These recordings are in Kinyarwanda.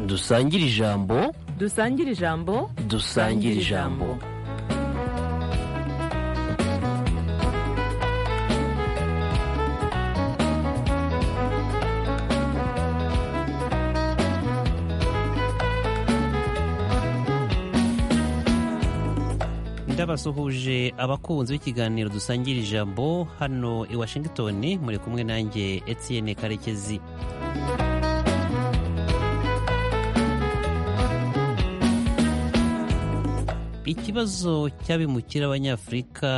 dusangire ijambo dusangire ijambo dusangire ijambo ndabasuhuje abakunzi b'ikiganiro dusangira ijambo hano i washington muri kumwe nanjye etienne karekezi ikibazo cy'abimukira abanyafurika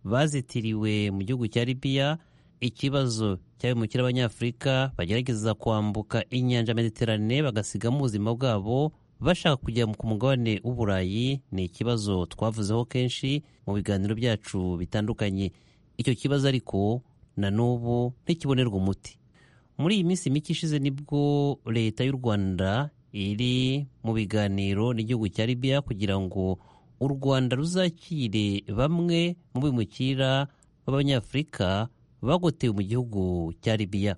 bazitiriwe mu gihugu cya libiya ikibazo cy'abimukira abanyafurika bagerageza kwambuka inyanja mediterane bagasigamo ubuzima bwabo bashaka kujya ku mugabane w'uburayi ni ikibazo twavuzeho kenshi mu biganiro byacu bitandukanye icyo kibazo ariko na n'ubu ntikibonerwa umuti muri iyi minsi mike ishize nibwo leta y'u rwanda iri mu biganiro n'igihugu cya libiya kugira ngo u rwanda ruzakire bamwe mu bimukira b'abanyafurika bagotewe mu gihugu cya libiya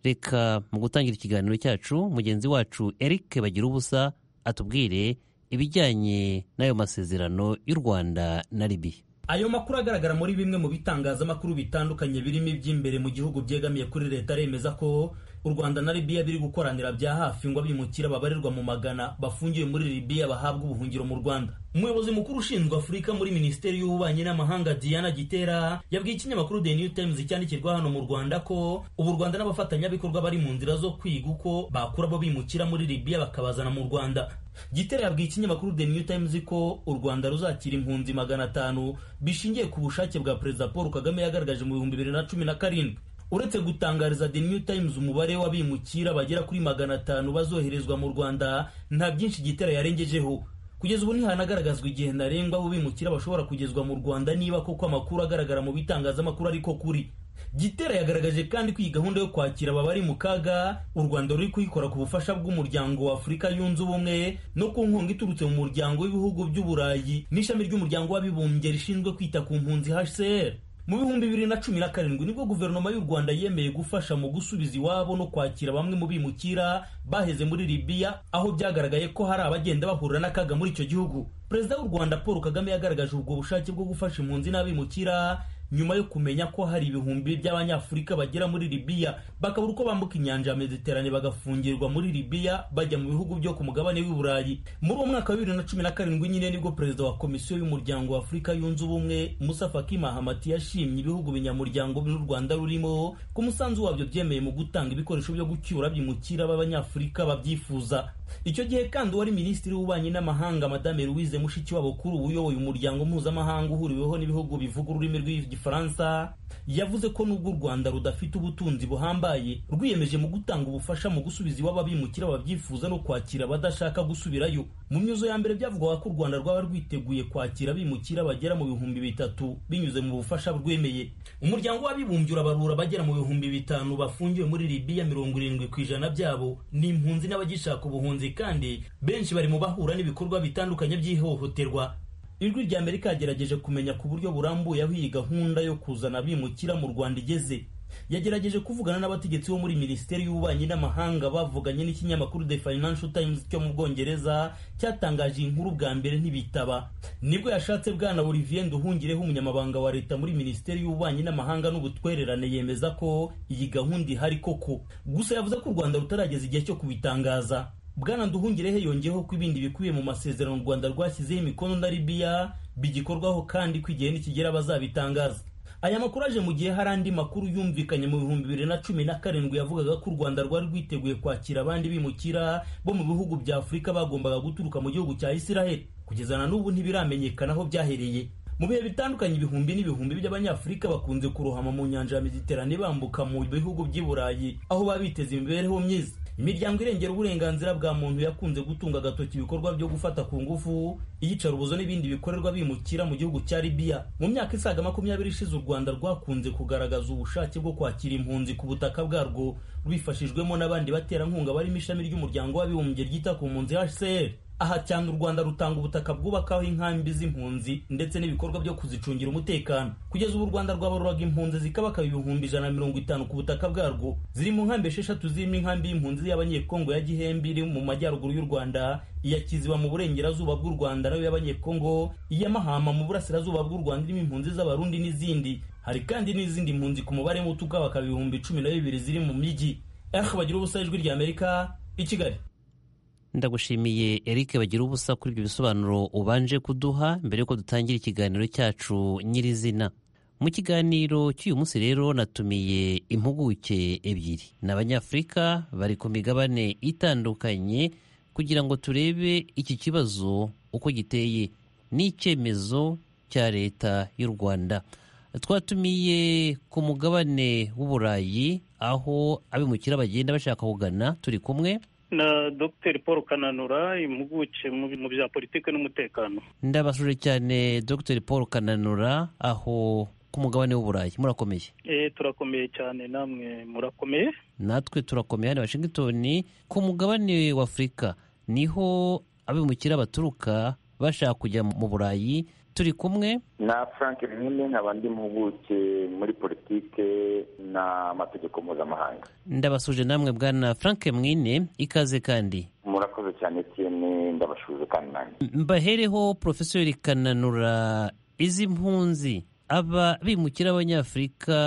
reka mu gutangira ikiganiro cyacu mugenzi wacu eric bagira ubusa atubwire ibijyanye n'ayo masezerano y'u rwanda na libiya ayo makuru agaragara muri bimwe mu bitangazamakuru bitandukanye birimo iby'imbere mu gihugu byegamiye kuri leta remeza ko u rwanda na libiya biri gukoranira bya hafi ngo abimukira babarirwa mu magana bafungiwe muri libiya bahabwa ubuhungiro mu rwanda umuyobozi mukuru ushinzwe afurika muri minisiteri y'ububanyi n'amahanga diana gitera yabwiye ikinyamakuru the new times cyandikirwa hano mu rwanda ko ubu u rwanda n'abafatanyabikorwa bari mu nzira zo kwiga uko bakura abo bimukira muri libiya bakabazana mu rwanda gitera yabwiye ikinyamakuru the new times ko u rwanda ruzakira impunzi magana atanu bishingiye ku bushake bwa perezida paul kagame yagaragaje mu bihumbi bibiri na cumi na karindwi uretse gutangariza the new times umubare w'abimukira bagera kuri magana atanu bazoherezwa mu rwanda nta byinshi gitera yarengejeho kugeza ubu ntihanagaragazwa igihe ntarengwa abo bimukira bashobora kugezwa mu rwanda niba koko amakuru agaragara mu bitangazamakuru ariko kuri gitera yagaragaje kandi ko iyi gahunda yo kwakira ababari mu kaga u rwanda ruri kuyikora ku bufasha bw'umuryango wa afurika yunze ubumwe no ku nkunga iturutse mu muryango w'ibihugu by'uburayi n'ishami ry'umuryango w'abibumbye rishinzwe kwita ku mpunzi hcr mu bihumbi bibiri na cumi na karindwi nibwo guverinoma y'u rwanda yemeye gufasha mu gusubiza iwabo no kwakira bamwe mu bimukira baheze muri libiya aho byagaragaye ko hari abagenda bahura n'akaga muri icyo gihugu perezida w'u rwanda paul kagame yagaragaje ubwo bushake bwo gufasha impunzi n'abimukira nyuma yo kumenya ko hari ibihumbi by'abanyafurika bagera muri libiya bakabura uko bambuka inyanja ya mediterane bagafungirwa muri libiya bajya mu bihugu byo ku mugabane w'i burayi muri uwo mwaka wa bibiri na cumi na karindwi nyine nibwo perezida wa komisiyo y'umuryango wa afurika yunze ubumwe musa faki mahamati yashimye ibihugu binyamuryango by'u rwanda rurimo ko umusanzu wabyo byemeye mu gutanga ibikoresho byo gucyura byimukira b'abanyafurika babyifuza icyo gihe kandi uwari minisitiri w'ububanyi n'amahanga madame louise mushikiwabo kuri ubu uyoboye umuryango mpuzamahanga uhuriweho n'ibihugu bivuga ururimi rw'igifaransa yavuze ko nubwo u rwanda rudafite ubutunzi buhambaye rwiyemeje mu gutanga ubufasha mu gusubiza iwabo abimukira babyifuza no kwakira abadashaka gusubirayo mu myuzo ya mbere byavugwaga ko u rwanda rwaba rwiteguye kwakira abimukira bagera mu bihumbi bitatu binyuze mu bufasha rwemeye umuryango w'abibumbye urabarura bagera mu bihumbi bitanu bafungiwe muri libiya mirongo irindwi ku ijana byabo ni impunzi n'abagishaka ubuhunzi kandi benshi bari mu bahura n'ibikorwa bitandukanye by'ihohoterwa ijwi rya amerika yagerageje kumenya ku buryo burambuye aho iyi gahunda yo kuzana abimukira mu rwanda igeze yagerageje kuvugana n'abategetsi bo muri minisiteri y'ububanyi n'amahanga bavuganye n'ikinyamakuru the financial times cyo mu bwongereza cyatangaje iyi nkuru bwa mbere ntibitaba nibwo yashatse bwana olivier nduhungireho umunyamabanga wa leta muri minisiteri y'ububanyi n'amahanga n'ubutwererane yemeza ko iyi gahunda ihari koko gusa yavuze ko u rwanda rutarageza igihe cyo kubitangaza bwana nduhungirehe yongeyeho ko ibindi bikubiye mu masezerano u rwanda rwashyizeho imikono na libiya bigikorwaho kandi ko igihe nikigera bazabitangaza aya makuru aje mu gihe hari andi makuru yumvikanye mu bihumbi bibiri na cumi na karindwi yavugaga ko u rwanda rwari rwiteguye kwakira abandi bimukira bo mu bihugu bya afurika bagombaga guturuka mu gihugu cya isiraheli kugeza na n'ubu ntibiramenyekana aho byahereye mu bihe bitandukanye ibihumbi n'ibihumbi by'abanyafurika bakunze kurohama mu nyanja ya mediterane bambuka mu bihugu by'i burayi aho baba biteza imibereho myiza imiryango irengera uburenganzira bwa muntu yakunze gutunga agatoki ibikorwa byo gufata ku ngufu iyicarubozo n'ibindi bikorerwa bimukira mu gihugu cya libiya mu myaka isaga makumyabiri ishize u rwanda rwakunze kugaragaza ubushake bwo kwakira impunzi ku butaka bwarwo rwifashijwemo n'abandi baterankunga barimo ishami ry'umuryango w'abibumbye ryita ku mpunzi hcr aha cyane u rwanda rutanga ubutaka bwubakaho inkambi z'impunzi ndetse n'ibikorwa byo kuzicungira umutekano kugeza ubu u rwanda rwabaruraga impunzi zikabakaba ibihumbi ijana na mirongo itanu ku butaka bwarwo ziri mu nkambi esheshatu zirimo inkambi y'impunzi y'abanyekongo ya gihembe iri mu majyaruguru y'u rwanda iya kiziba mu burengerazuba bw'u rwanda nayo y'abanyekongo iya mahama mu burasirazuba bw'u rwanda irimo impunzi z'abarundi n'izindi hari kandi n'izindi mpunzi ku mubare muto ukabakaba ibihumbi cumi na bibiri ziri mu mijyi ehe bagira ubusa ijwi rya amerika i kigali ndagushimiye eric bagira ubusa kuri ibyo bisobanuro ubanje kuduha mbere yuko dutangira ikiganiro cyacu nyirizina mu kiganiro cy'uyu munsi rero natumiye impuguke ebyiri ni abanyafurika bari ku migabane itandukanye kugira ngo turebe iki kibazo uko giteye n'icyemezo cya leta y'u rwanda twatumiye ku mugabane w'uburayi aho abimukira bagenda bashaka kugana turi kumwe na dr paul kananura impuguke mu bya politiki n'umutekano ndabasuje cyane dr paul kananura aho ku mugabane w'uburayi murakomeye e, turakomeye cyane namwe murakomeye natwe turakomeye hano i washington ku mugabane w'afurika niho abimukira baturuka bashaka kujya mu burayi turi kumwe na frank nkene nkaba ndi mpuguke muri politike n'amategeko mpuzamahanga ndabasuje namwe bwana frank mwine ikaze kandi murakoze cyane tiyene ndabashuze kandi nanjye mbahereho porofeseri kananura izi mpunzi aba bimukira abanyafurika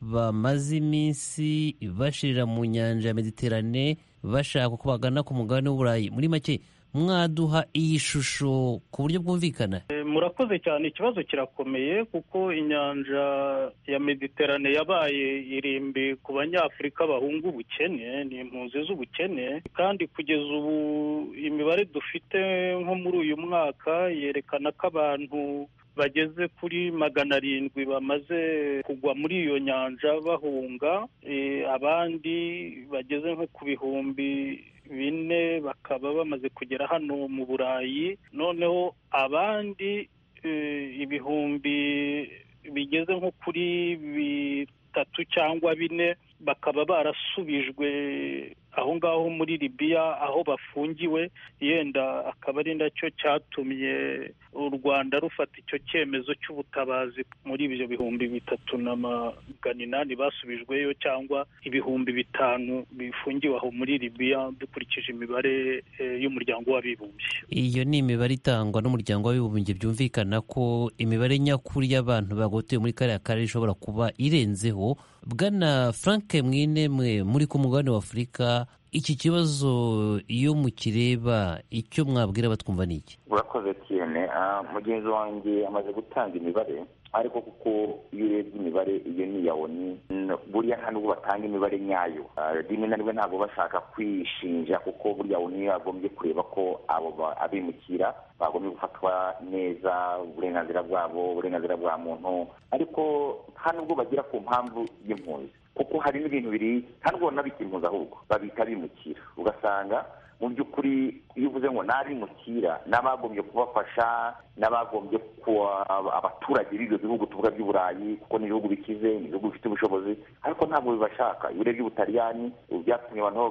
bamaze iminsi bashirira mu nyanja ya mediterane bashaka ko bagana ku mugabane w'uburayi muri make mwaduha iyi shusho ku buryo bwumvikana murakoze cyane ikibazo kirakomeye kuko inyanja ya mediterane yabaye irimbi ku banyafurika bahunga ubukene ni impunzi z'ubukene kandi kugeza ubu imibare dufite nko muri uyu mwaka yerekana ko abantu bageze kuri magana arindwi bamaze kugwa muri iyo nyanja bahunga abandi bageze nko ku bihumbi bine bakaba bamaze kugera hano mu burayi noneho abandi ibihumbi bigeze nko kuri bitatu cyangwa bine bakaba barasubijwe aho ngaho muri libiya aho bafungiwe yenda akaba ari nacyo cyatumye u rwanda rufata icyo cyemezo cy'ubutabazi muri ibyo bihumbi bitatu na magana inani basubijweyo cyangwa ibihumbi bitanu bifungiwe aho muri libiya dukurikije imibare y'umuryango w'abibumbye iyo ni imibare itangwa n'umuryango w'abibumbye byumvikana ko imibare nyakuri y'abantu bagotoye muri kariya karere ishobora kuba irenzeho bwana frank mwine mwe muri ku mugabane w'afurika iki kibazo iyo mukireba icyo mwabwira batwumva ni iki urakoze tiyene mugenzi wanjye amaze gutanga imibare ariko kuko iyo urebye imibare iyo ni iya oni buriya nta nubwo batanga imibare nyayo rimwe na rimwe ntabwo bashaka kwishinja kuko buriya oni yagombye kureba ko abo abimukira bagombye gufatwa neza uburenganzira bwabo uburenganzira bwa muntu ariko nta nubwo bagera ku mpamvu y'impunzi kuko hari n'ibintu biri nta nubwo banabita impunzi ahubwo babita bimukira ugasanga mu by'ukuri iyo uvuze ngo ntabimukira n'abagombye kubafasha n'abagombye kuba abaturage b'ibyo bihugu tuvuga by'uburayi kuko ni ibihugu bikize ni ibihugu bifite ubushobozi ariko ntabwo bibashaka iyo urebye ubutaliyani byatumye abantu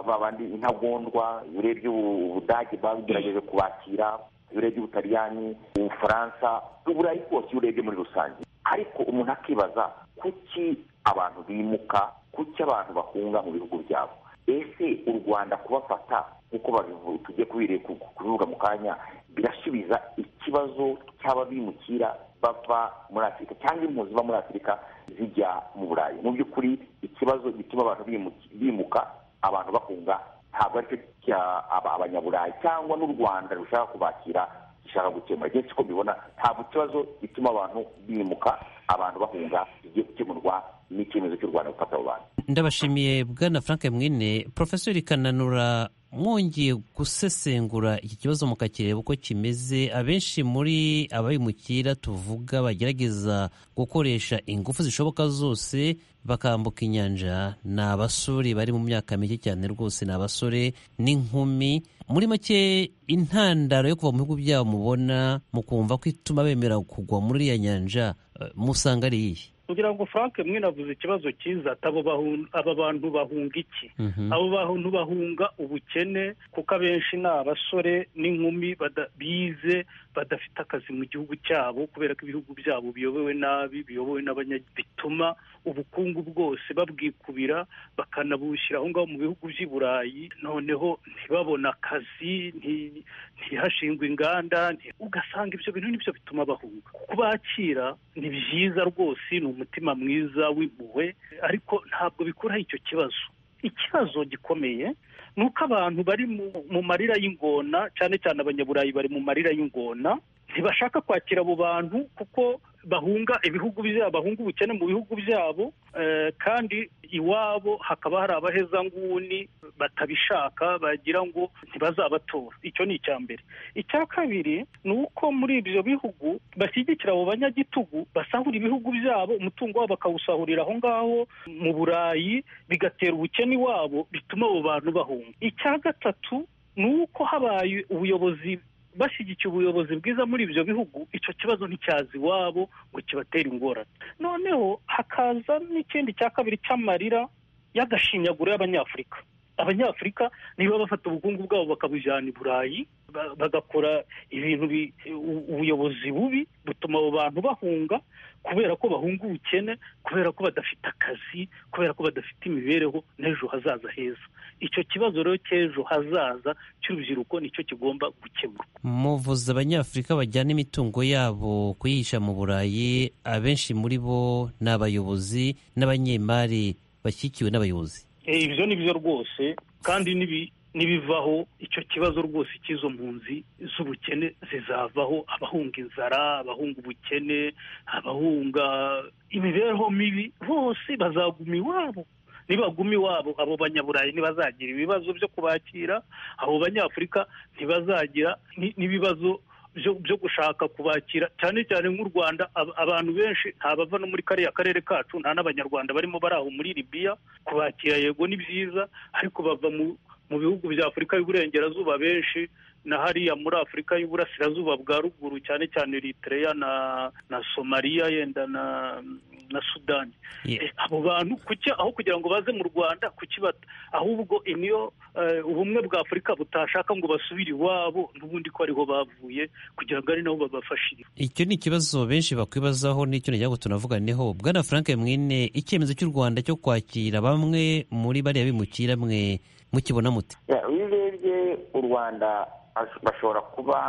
babandi intagondwa iyo urebye ubudage bagerageje kubakira iyo urebye ubutaliyani ubufaransa uburayi bwose iyo urebye muri rusange ariko umuntu akibaza kuki abantu bimuka kuki abantu bahunga mu bihugu byabo ese u rwanda kubafata nk'uko tujye kubivuga mu kanya birasubiza ikibazo cy'aba bimukira bava muri afurika cyangwa impunzi ziba muri afurika zijya mu burayi mu by'ukuri ikibazo gituma abantu bimuka abantu bahunga ntabwo aricyo abanyaburayi cyangwa n'u rwanda rushaka kubakira gishaka gukemura igihe ko mbibona ntabwo ikibazo gituma abantu bimuka abantu bahunga kigiye gukemurwa n'icyemezo cy'u rwanda gufata abo bantu ndabashimiye bwana frank mwine porofeseri kananura mwongeye gusesengura iki kibazo mukakireba uko kimeze abenshi muri ababimukira tuvuga bagerageza gukoresha ingufu zishoboka zose bakambuka inyanja ni abasore bari mu myaka mike cyane rwose ni abasore n'inkumi muri make intandaro yo kuva mu bihugu byabo mubona mukumva ko ituma bemera kugwa muri iriya nyanja musanga ari iyihe ngira ngo frank mwinavuze ikibazo cyiza ati abo bahu- aba bantu bahunga iki Mhm. abo bantu bahunga ubukene kuko abenshi ni abasore n'inkumi bada- bize badafite akazi mu gihugu cyabo kubera ko ibihugu byabo biyobowe nabi biyobowe n'abanya- bituma ubukungu bwose babwikubira bakanabushyira aho ngaho mu bihugu by'i burayi noneho ntibabone akazi nti- ntihashingwe inganda nti- ugasanga ibyo bintu nibyo bituma bahunga kubakira ni byiza rwose ni umutima mwiza w'impuhwe ariko ntabwo bikuraho icyo kibazo ikibazo gikomeye ni uko abantu bari mu- mu marira y'ingona cyane cyane abanyaburayi bari mu marira y'ingona ntibashaka kwakira abo bantu kuko bahunga ibihugu byabo bahunga ubukene mu bihugu byabo eh, kandi iwabo hakaba hari abahezanguni batabishaka bagira ngo ntibazabatora icyo ni icya mbere icya kabiri ni uko muri ibyo bihugu bashyigikira abo banyagitugu basahura ibihugu byabo umutungo wabo bakawusahurira aho ngaho mu burayi bigatera ubukene iwabo bituma abo bantu bahunga icya gatatu ni uko habaye ubuyobozi bashyigikiye ubuyobozi bwiza muri ibyo bihugu icyo kibazo nticyaza iwabo ngo kibatere ingorane noneho hakaza n'ikindi cya kabiri cy'amarira y'agashinyaguro y'abanyafurika abanyafurika niba bafata ubukungu bwabo bakabujyana i burayi ba- bagakora ibintu bi- u- ubuyobozi bubi butuma abo bantu bahunga kubera ko bahunga ubukene kubera ko badafite akazi kubera ko badafite imibereho n'ejo hazaza heza icyo kibazo rero cy'ejo hazaza cy'urubyiruko nicyo kigomba gukemurwa muvuze abanyafurika bajyana imitungo yabo kuyihisha mu burayi abenshi muri bo ni abayobozi n'abanyemari bashyigikiwe n'abayobozi Eh, ibyo ni byo rwose kandi nibi- nibivaho icyo kibazo rwose cy'izo mpunzi z'ubukene zizavaho abahunga inzara abahunga ubukene abahunga imibereho mibi bose bazaguma iwabo nibaguma iwabo abo banyaburayi ntibazagira ibibazo byo kubakira abo banyafurika ntibazagira ni- n'ibibazo byo- byo gushaka kubakira cyane cyane nk'u rwanda ab- abantu benshi nta bava no muri kariya karere kacu nta n'abanyarwanda barimo bari aho muri libiya kubakira yego ni byiza ariko bava mu mu bihugu bya afurika y'uburengerazuba benshi na hariya muri afurika y'uburasirazuba bwa ruguru cyane cyane eritreya na na somaliya yenda na na sudani Ye- Eh, abo bantu kuki aho kugira ngo baze mu rwanda kuki bata ahubwo niyo eh, ubumwe bwa afurika butashaka ngo basubire iwabo n'ubundi ko ariho bavuye kugira ngo ari nabo babafashirize icyo ni ikibazo benshi bakwibazaho n'icyo ngira ngo tunavuganeho bwana frank mwene icyemezo cy'u rwanda cyo kwakira bamwe muri bariya bimukira mwe mukibona mute Ya, iyo urebye u rwanda hash- bashobora kuba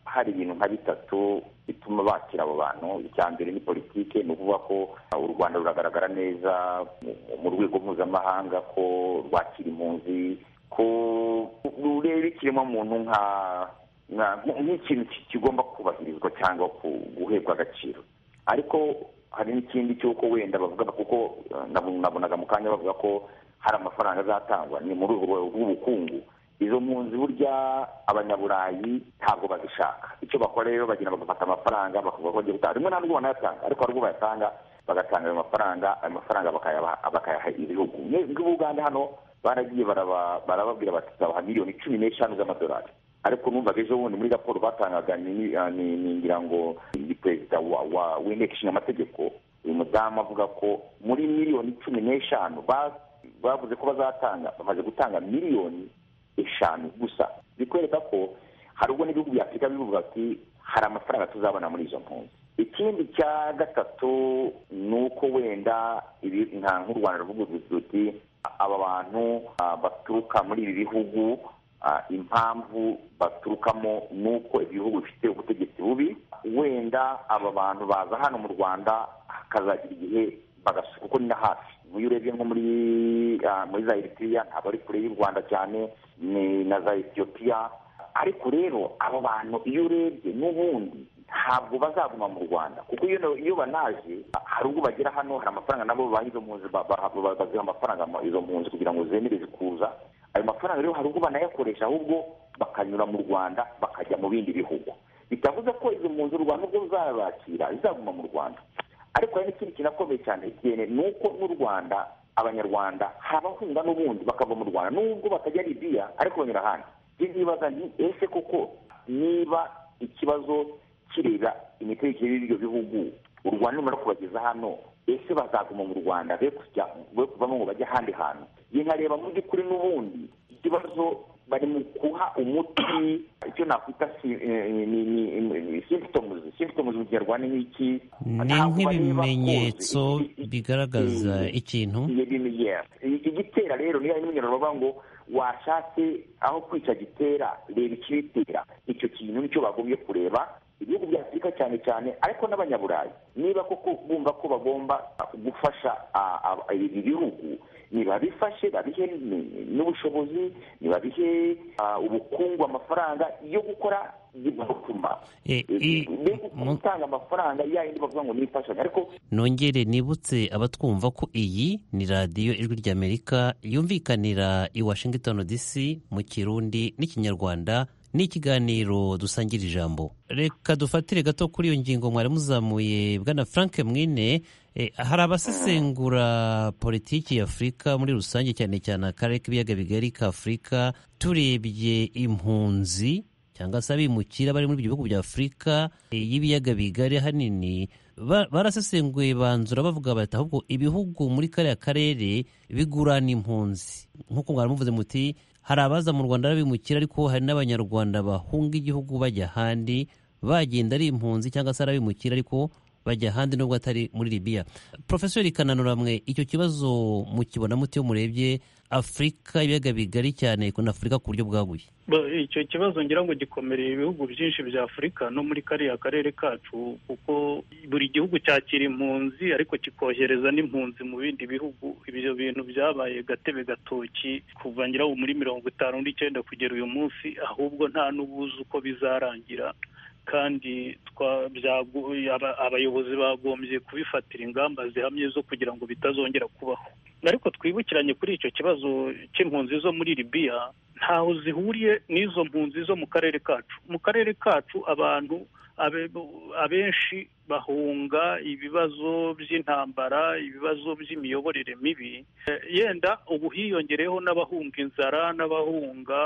hari ibintu nka bitatu bituma bakira abo bantu icya mbere ni politike ni ukuvuga ko uh, u rwanda ruragaragara neza mu- mu rwego mpuzamahanga ko rwakira impunzi ko rureba ikiremwamuntu nka nka- nk'ikintu ki- kigomba kubahirizwa cyangwa ku- guhebwa agaciro ariko hari n'ikindi cy'uko wenda bavuga kuko eh, nabu- nabonaga mu kanya bavuga ko hari amafaranga azatangwa ni muri urwo rwego rw'ubukungu izo mpunzi burya abanyaburayi ntabwo bazishaka icyo bakora rero bagenda bagafata amafaranga bakavuga ko bagiye gutanga rimwe na rimwe banayatanga ariko hari ubwo bayatanga bagatanga ayo mafaranga ayo mafaranga bakayabaha- bakayaha ibihugu nk'ubuganda hano baragiye baraba- barababwira bati tuzabaha miliyoni cumi n'eshanu z'amadolari ariko numvaga ejo bundi muri raporo batangaga ni- ah, ni- ni ngira ngo ni perezida wa- wa- w'inteko ishinga amategeko uyu mudamu avuga ko muri miliyoni cumi n'eshanu ba- bavuze ko bazatanga bamaze gutanga miliyoni eshanu gusa bikwereka ko hari ubwo n'ibihugu bya afurika bivuga ati hari amafaranga tuzabona muri izo mpunzi ikindi cya gatatu ni uko wenda ibi- nka nk'u rwanda ruvuga ruti aba bantu ah, baturuka muri ibi bihugu ah, impamvu baturukamo ni uko ibihugu bifite ubutegetsi bubi wenda aba bantu baza hano mu rwanda hakazagira igihe bagasuka kuko ni na hafi iyo urebye nko muri ah, muri za eritiriya ntabwo ari kure y'u rwanda cyane ni na za etiyopiya ariko rero abo bantu iyo urebye n'ubundi ntabwo bazaguma mu rwanda kuko iyo iyo banaje hari ubwo bagera hano hari amafaranga nabo baha izo mpunzi ba- ba- ba- baziha amafaranga ama- izo mpunzi kugira ngo zemereze kuza ayo mafaranga rero hari ubwo banayakoresha ahubwo bakanyura mu rwanda bakajya mu bindi bihugu bitavuze ko izo mpunzi u rwanda ubwo ruzabakira zizaguma mu rwanda ariko hari n'ikindi kinakomeye cyane Etienne, ni uko n'u rwanda abanyarwanda habahunga n'ubundi bakava mu rwanda nubwo batajya libiya ariko banyura ahandi ibyo nibaza ni ese koko niba ikibazo kireba imitegekere y'ibyo bihugu u rwanda nimara kubageza hano ese bazaguma mu rwanda be kujya be kuvamo ngo bajye ahandi hantu njye nkareba mu by'ukuri n'ubundi ikibazo bari mu kuha umuti icyo nakwita si- eh, ni ni- ni- symptoms symptoms mu kinyarwanda ni iki ni Ntabwo bareba nk'ibimenyetso cause. I- i- i- bigaragaza ikintu ibintu yes igitera rero niyo n'umunyarwanda bavuga ngo washatse aho kwica gitera reba ikibitera icyo kintu nicyo bagombye kureba ibihugu bya afurika cyane cyane ariko n'abanyaburayi niba koko bumva ko bagomba gufasha ah, ah, ibi bihugu nibabifashe babihe n- n'ubushobozi nibabihe ah, ubukungu amafaranga yo gukora bigatuma Eh, i- mu- gutanga amafaranga ya yindi bavuga ngo ni imfashanyo ariko nongere nibutse abatwumva ko iyi ni radiyo ijwi ry'amerika yumvikanira i washington dc mu kirundi n'ikinyarwanda ni ikiganiro dusangira ijambo reka dufatire gato kuri iyo ngingo mwari muzamuye bwana frank mwine Eh, hari abasesengura politiki ya afurika muri rusange cyane cyane akarere k'ibiyaga bigari ka afurika turebye impunzi cyangwa se abimukira bari muri ibyo bihugu bya afurika eh, y'ibiyaga bigari ahanini ba- barasesenguye banzura bavuga bati ahubwo ibihugu muri kariya karere bigurana impunzi nk'uko mwari muvuze muti hari abaza mu rwanda arabimukira ariko hari n'abanyarwanda bahunga igihugu bajya ahandi bagenda ari impunzi cyangwa se ari abimukira ariko bajya ahandi nubwo atari muri libiya porofeseri kananura mwe icyo kibazo mukibona muti iyo murebye afurika ibiyaga bigari cyane na afurika ku buryo bwaguye Ba- icyo kibazo ngira ngo gikomereye ibihugu byinshi bya afurika no muri kariya karere kacu kuko buri gihugu cyakira impunzi ariko kikohereza n'impunzi mu bindi bihugu ibyo bintu byabaye gatebe gatoki kuva ngira ngo muri mirongo itanu n'icyenda kugera uyu munsi ahubwo nta n'ubuzi uko bizarangira kandi twa- byago- aba- abayobozi bagombye kubifatira ingamba zihamye zo kugira ngo bitazongera kubaho ariko twibukiranye kuri icyo kibazo cy'impunzi zo muri libiya ntaho zihuriye n'izo mpunzi zo mu karere kacu mu karere kacu abantu abe- abenshi bahunga ibibazo by'intambara ibibazo by'imiyoborere mibi Eh, yenda ubu hiyongereyeho n'abahunga inzara n'abahunga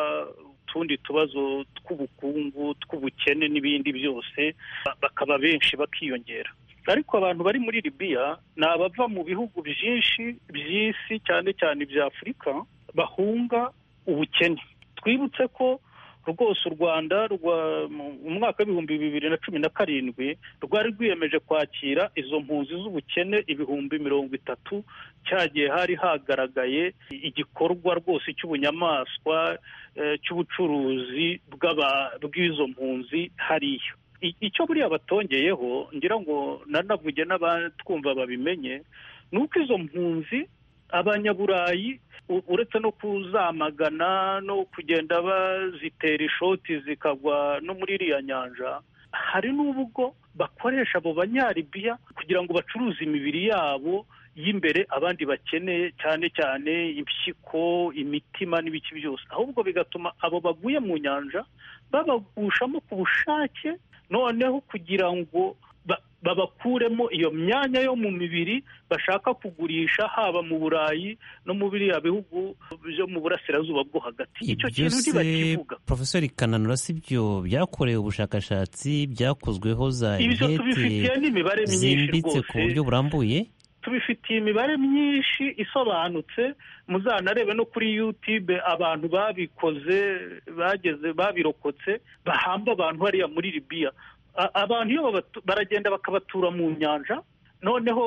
utundi tubazo tw'ubukungu tw'ubukene n'ibindi byose ba- bakaba benshi bakiyongera ariko abantu bari muri libiya ni abava mu bihugu byinshi by'isi cyane cyane ibya afurika bahunga ubukene twibutse ko rwose u rwanda rwa mu mwaka w'ibihumbi bibiri na cumi na karindwi rwari rwiyemeje kwakira izo mpunzi z'ubukene ibihumbi mirongo itatu cyagiye hari hagaragaye igikorwa rwose cy'ubunyamaswa eh, cy'ubucuruzi bw'aba- bw'izo mpunzi hariya I- icyo buriya batongeyeho ngira ngo nanavuge n'abatwumva babimenye ni uko izo mpunzi abanyaburayi u- uretse no kuzamagana no kugenda bazitera ishoti zikagwa no muri iriya nyanja hari n'ubwo bakoresha abo banyaribiya kugira ngo bacuruze imibiri yabo y'imbere abandi bakeneye cyane cyane impyiko imitima n'ibiki byose ahubwo bigatuma abo baguye mu nyanja babagushamo ku bushake noneho kugira ngo ba- babakuremo iyo myanya yo mu mibiri bashaka kugurisha haba mu burayi no mu biriya bihugu byo mu burasirazuba bwo hagati icyo kintu ntibakivuga porofeseri kananura si byo byakorewe ubushakashatsi byakozweho za ibyo tubifitiye intete n'imibare myinshi zimbitse ku rwose buryo burambuye tubifitiye imibare myinshi isobanutse muzanarebe no kuri yutube abantu babikoze bageze babirokotse bahamba abantu hariya muri libiya A- abantu iyo babatu- baragenda bakabatura mu nyanja noneho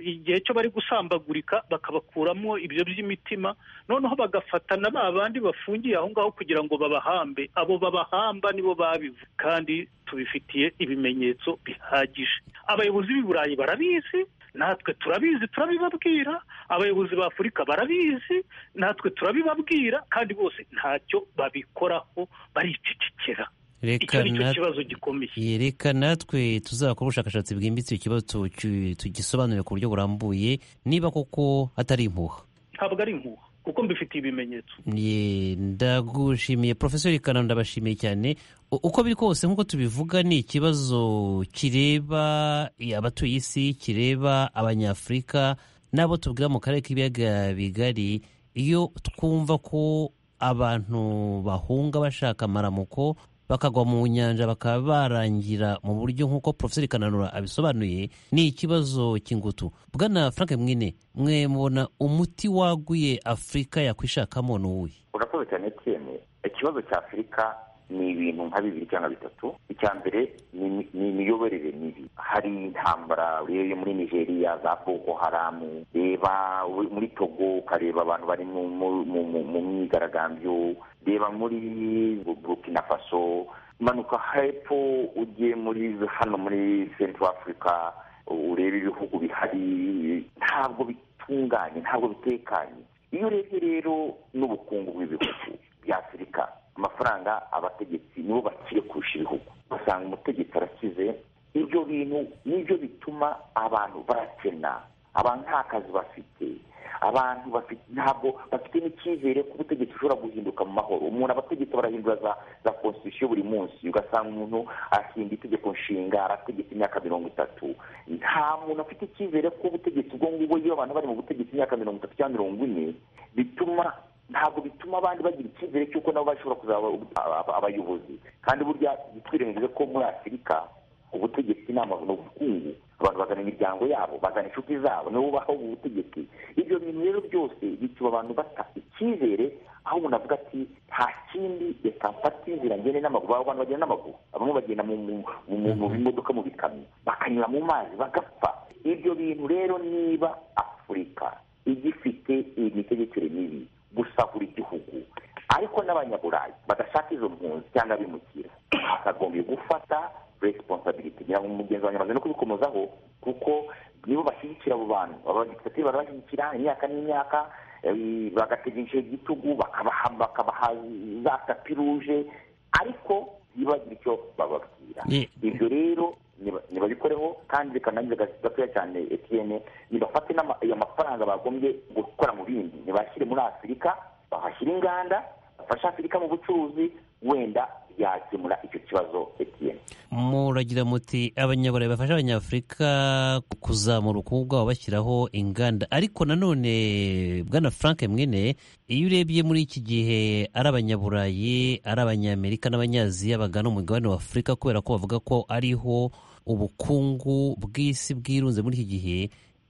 igihe cyo bari gusambagurika bakabakuramo ibyo by'imitima noneho bagafatana ba bandi bafungiye aho ngaho kugira ngo babahambe abo babahamba nibo babivuze kandi tubifitiye ibimenyetso bihagije abayobozi b'i burayi barabizi natwe turabizi turabibabwira abayobozi ba afurika barabizi natwe turabibabwira kandi bose ntacyo babikoraho baricecekera icyo reka ni cyo na kibazo gikomeye reka natwe tuzakora ubushakashatsi bwimbitse icyo kibazo tu- tu- tugisobanurire ku buryo burambuye niba koko atari impuha ntabwo ari impuha kuko mbifitiye ibimenyetso Ye, ndagushimiye porofeseri kananu ndabashimiye cyane U- uko biri kose nk'uko tubivuga ni ikibazo kireba abatuye isi kireba abanyafurika n'abo tubwira mu karere k'ibiyaga bigari iyo twumva ko abantu bahunga bashaka amaramuko bakagwa mu nyanja bakaba barangira mu buryo nk'uko profeseri kananura abisobanuye ni ikibazo cy'ingutu bwana frank mwine mwe mubona umuti waguye afurika yakwishakamo ni uwuhe urakoze cyane tiyene ikibazo cya afurika ni ibintu nka bibiri cyangwa bitatu icya mbere ni imi- ni imiyoborere mibi hari intambara urebe muri nigeria za boko haramu reba u- muri togo ukareba abantu bari mu mu- mu- mu- mu myigaragambyo reba muri Bu- burkina faso manuka hepfo ugiye muri hano muri central africa urebe ibihugu bihari ntabwo bitunganye ntabwo bitekanye iyo urebye rero n'ubukungu bw'ibihugu bya afurika amafaranga abategetsi nibo bakire kurusha ibihugu ugasanga umutegetsi arakize ibyo bintu nibyo bituma abantu barakena abantu nta kazi bafite abantu bafite ntabwo bafite n'icyizere ko ubutegetsi bushobora guhinduka mu mahoro umuntu abategetsi barahindura za za constitution buri munsi ugasanga umuntu ahinda itegeko nshinga arategetse imyaka mirongo itatu nta muntu afite icyizere ko ubutegetsi ubwo ngubwo iyo abantu bari mu butegetsi imyaka mirongo itatu cyangwa mirongo ine bituma ntabwo bituma abandi bagira icyizere cy'uko nabo bashobora kuzaba ub- aba- abayobozi kandi burya ntitwirengagize ko muri afurika ubutegetsi ni amahoro ubukungu abantu bazana imiryango yabo bazana inshuti zabo nibo baho ubutegetsi ibyo bintu rero byose bituma abantu bata icyizere aho umuntu avuga ati nta kindi reka mfate inzira ngende n'amaguru abo bantu bagenda n'amaguru bamwe bagenda mu- mu- mu mu- mu bimodoka mu bikamyo bakanyura mu mazi bagapfa ibyo bintu rero niba afurika igifite imitegekere mibi gusahura igihugu ariko n'abanyaburayi badashaka izo mpunzi cyangwa abimukira hakagombye gufata resiponsabiliti ngira ngo umugenzi wanjye amaze no kubikomozaho kuko nibo bashyigikira abo bantu abadipite barabashyigikira imyaka n'imyaka eh, bagategesha igitugu bakabaha bakabaha za tapi ruje ariko ntibagire icyo bababwira Ye- ibyo rero niba- nibabikoreho kandi reka nanjye ga- gatoya cyane etiyene nibafate n'ama- ayo mafaranga bagombye gukora mu bindi ntibashyire muri afurika bahashyire inganda bafashe afurika mu bucuruzi wenda yakemura icyo kibazo etiyene muragira muti abanyaburayi bafasha abanyafurika kuzamura ubukungu bwabo bashyiraho inganda ariko nanone bwana frank mwene iyo urebye muri iki gihe ari abanyaburayi ari abanyamerika n'abanyaziya bagana umugabane wa afurika kubera ko bavuga ko ariho ubukungu bw'isi bwirunze muri iki gihe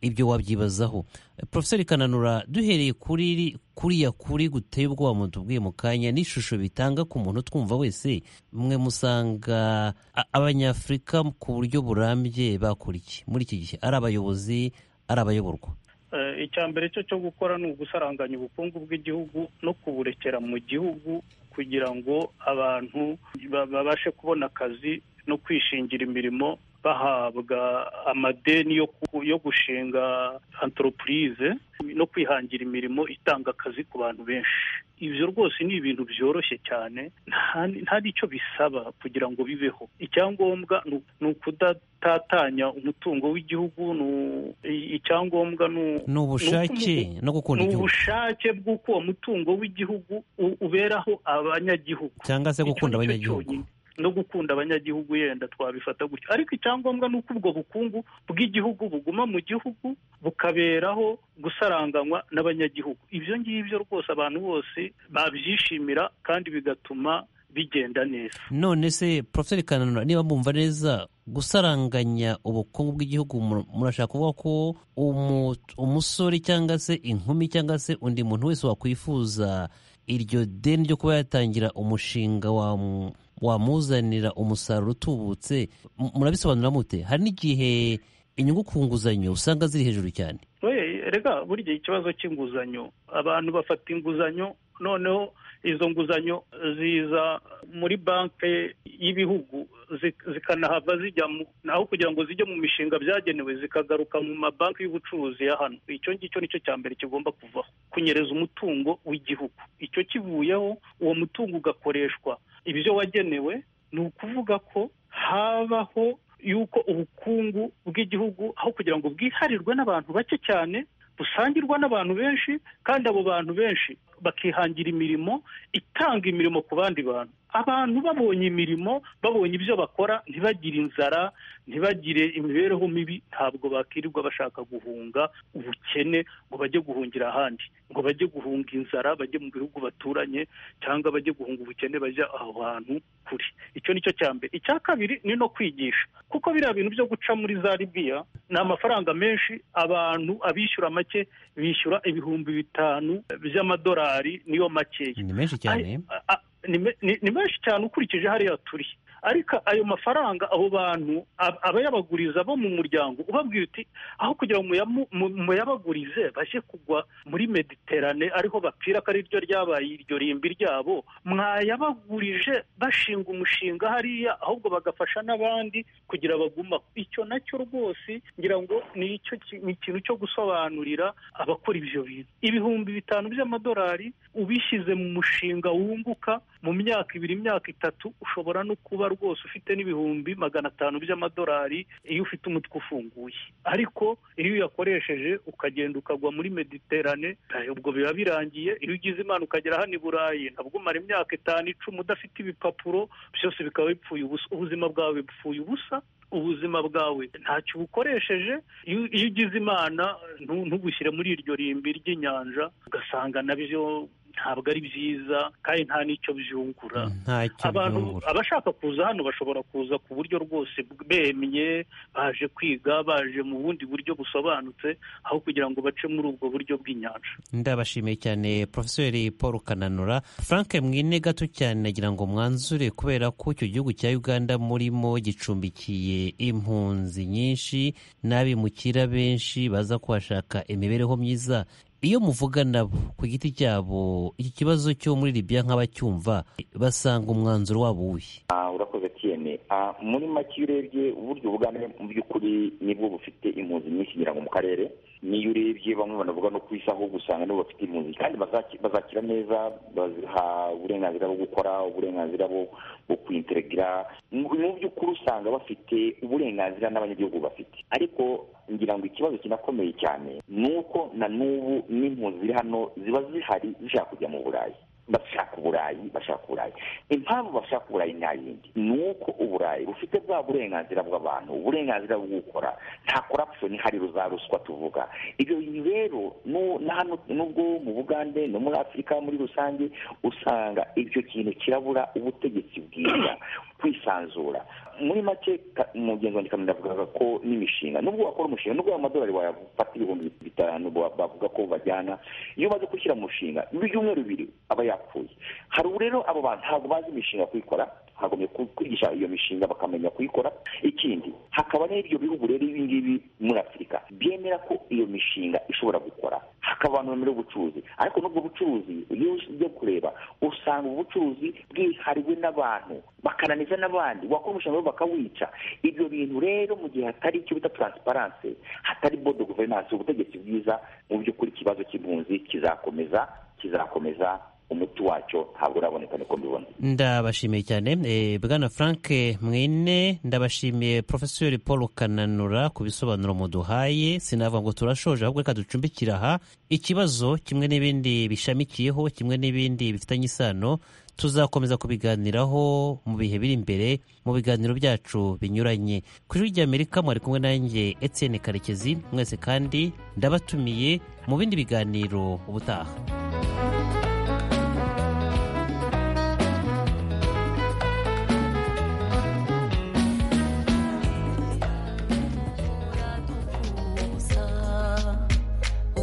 ibyo wabyibazaho profeseri kananura duhereye kuri kuriya kuri guteye ubwoba mutubwiye mu kanya n'ishusho bitanga ku muntu twumva wese mwe musanga a- abanyafurika ku buryo burambye bakora iki muri iki gihe ari abayobozi ari abayoborwa Eh, icya mbere cyo cyo gukora ni ugusaranganya ubukungu bw'igihugu no kuburekera mu gihugu kugira ngo abantu ba- babashe kubona akazi no kwishingira imirimo bahabwa amadeni yo ku- yo gushinga antoropurize no kwihangira imirimo itanga akazi ku bantu benshi ibyo rwose ni ibintu byoroshye cyane nta nta n'icyo bisaba kugira ngo bibeho icyangombwa ni u- ni ukudatatanya umutungo w'igihugu ni u- i- icyangombwa ni u- ni ubushake no gukunda ni igihugu ubushake bw'uko uwo mutungo w'igihugu u- uberaho abanyagihugu cyangwa se Icyo gukunda ni cyo abanyagihugu cyonyine. no gukunda abanyagihugu yenda twabifata gutyo ariko icyangombwa ni uko ubwo bukungu bw'igihugu buguma mu gihugu bukaberaho gusaranganywa n'abanyagihugu ibyo ngibyo rwose abantu bose babyishimira kandi bigatuma bigenda neza none se profeseri kananura niba mwumva neza gusaranganya ubukungu bw'igihugu mu- murashaka kuvuga ko umu- umusore cyangwa se inkumi cyangwa se undi muntu wese wakwifuza iryo deni ryo kuba yatangira umushinga wamu- wamuzanira umusaruro utubutse M- murabisobanura mute hari n'igihe inyungu ku nguzanyo usanga ziri hejuru cyane We, rega burya ikibazo cy'inguzanyo abantu bafata inguzanyo noneho izo nguzanyo ziza muri banki y'ibihugu zi- zikanahava zijya mu naho kugira ngo zijye mu mishinga byagenewe zikagaruka mu mabanki y'ubucuruzi ya hano icyo ngicyo nicyo cya mbere kigomba kuvaho kunyereza umutungo w'igihugu icyo kivuyeho uwo mutungo ugakoreshwa ibyo wagenewe ni ukuvuga ko habaho yuko ubukungu bw'igihugu aho kugira ngo bwiharirwe n'abantu bake cyane busangirwa n'abantu benshi kandi abo bantu benshi bakihangira imirimo itanga imirimo ku bandi bantu abantu babonye imirimo babonye ibyo bakora ntibagire inzara ntibagire imibereho mibi ntabwo bakirirwa bashaka guhunga ubukene ngo bajye guhungira ahandi ngo bajye guhunga inzara bajye mu bihugu baturanye cyangwa bajye guhunga ubukene bajya aho hantu kure icyo ni cyo cya mbere icya kabiri ni no kwigisha kuko biriya bintu byo guca muri za libiya ni amafaranga menshi abantu abishyura make bishyura ibihumbi bitanu by'amadolari niyo makeya ni menshi cyane a- a- ni me- ni- ni menshi cyane ukurikije hariya turi ariko ayo mafaranga abo bantu ab- abayabaguriza bo mu muryango ubabwira uti aho kugira ngo muyamu- mu- muyabagurize bajye kugwa muri mediterane ariho bapfira ko ari ryo ryabaye iryo rimbi ryabo mwayabagurije bashinga umushinga hariya ahubwo bagafasha n'abandi kugira baguma icyo nacyo rwose ngira ngo ni icyo ki- ni ikintu cyo gusobanurira abakora ibyo bintu ibihumbi bitanu by'amadolari ubishyize mu mushinga wunguka mu myaka ibiri imyaka itatu ushobora no kuba rwose ufite n'ibihumbi magana atanu by'amadolari iyo ufite umutwe ufunguye ariko iyo uyakoresheje ukagenda ukagwa muri mediterane eh, ubwo biba birangiye iyo ugize imana ukagera hano i burayi ntabwo umara imyaka itanu icumi udafite ibipapuro byose bikaba bipfuye ubusa ubuzima bwawe bupfuye ubusa ubuzima bwawe ntacyo ubukoresheje iyo iyo ugize imana ntu- ntugushyire muri iryo rimbi ry'inyanja ugasanga nabyo ntabwo ari byiza kandi nta n'icyo byungura ntacyo abantu byungura abashaka kuza hano bashobora kuza ku buryo rwose bemye baje kwiga baje mu bundi buryo busobanutse aho kugira ngo bace muri ubwo buryo bw'inyanja ndabashimiye cyane porofeseri paul kananura frank mwine gato cyane nagira ngo mwanzure kubera ko icyo gihugu cya uganda murimo gicumbikiye impunzi nyinshi n'abimukira benshi baza kuhashaka imibereho myiza iyo muvuga nabo ku giti cyabo iki kibazo cyo muri libya nk'abacyumva basanga umwanzuro wabo uwuhe Ah, urakoze tiyene Ah, muri make iyo urebye uburyo ugana mu by'ukuri nibwo bufite impunzi nyinshi ngira ngo mu karere niyo urebye bamwe banavuga no ku isi ahubwo usanga nibo bafite impunzi kandi bazaki- bazakira neza baziha uburenganzira bwo gukora uburenganzira bwo bwo kwinteregira mu mu by'ukuri usanga bafite uburenganzira n'abanyagihugu bafite ariko ngira ngo ikibazo kinakomeye cyane ni uko na n'ubu n'impunzi ziri hano ziba zihari zishaka kujya mu burayi bashaka uburayi bashaka uburayi impamvu bashaka uburayi nta yindi ni uko uburayi bufite bwa burenganzira bw'abantu uburenganzira bwo gukora nta korapusiyoni ihari za ruswa tuvuga ibyo bintu rero nu- na hano nubwo mu bugande no muri afurika muri rusange usanga ibyo kintu kirabura ubutegetsi bwiza kwisanzura muri make ka- umugenzi wanjye kamera avugaga ko n'imishinga nubwo wakora umushinga nubwo ayo madolari wayafata ibihumbi bitanu ba- bavuga ko bajyana iyo baje gushyira mu mushinga ibyumweru bibiri aba yapfuye hari ubu rero abo bantu ntabwo bazi imishinga kuyikora hagomye ku- kwigisha iyo mishinga bakamenya kuyikora ikindi hakaba n'ibyo bihugu rero ibi ngibi muri afurika byemera ko iyo mishinga ishobora gukora hakaba abantu bemerewe ubucuruzi ariko n'ubwo bucuruzi iyo ujya kureba usanga ubucuruzi bwihariwe n'abantu bakananiza n'abandi wakora umushinga wabo bakawica ibyo bintu rero mu gihe hatari icyo bita taransiparanse hatari bodo guverinansi ubutegetsi bwiza mu by'ukuri ikibazo cy'impunzi kizakomeza kizakomeza umuti wacyo ntabwo uraboneka niko mbibona ndabashimiye cyane Eh, bwana frank mwine ndabashimiye porofeseri paul kananura ku bisobanuro muduhaye sinavuga ngo turashoje ahubwo reka ducumbikira aha ikibazo kimwe n'ibindi bishamikiyeho kimwe n'ibindi bifitanye isano tuzakomeza kubiganiraho mu bihe biri imbere mu biganiro byacu binyuranye ku ijwi ry'amerika mwari kumwe nanjye etienne karekezi mwese kandi ndabatumiye mu bindi biganiro ubutaha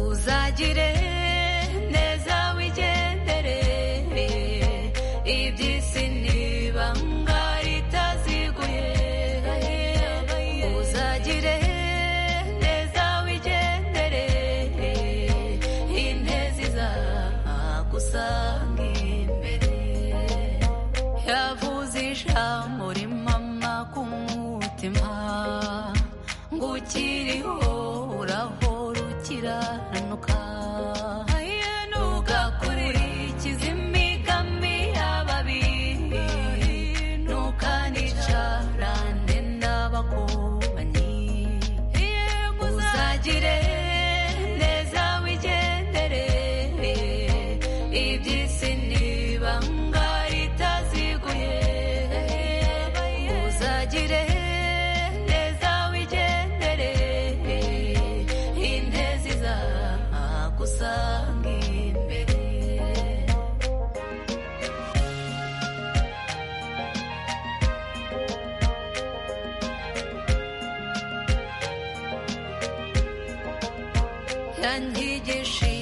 uzagire neza wigendere iby'isi n'ibanga ritaziguye uzagire neza wigendere intezi zagusanga imbere yavuze ijambo rimama ku mutima ngo ukiriho urahora ukiranuka ugakurikiza imigambi y'ababi ntukanica ndenda bakubanyi uzagire neza wigendere iby'isi n'ibanga ritaziguye Ntihazagire neza wigendere intezi zagusanga imbere yanyigisha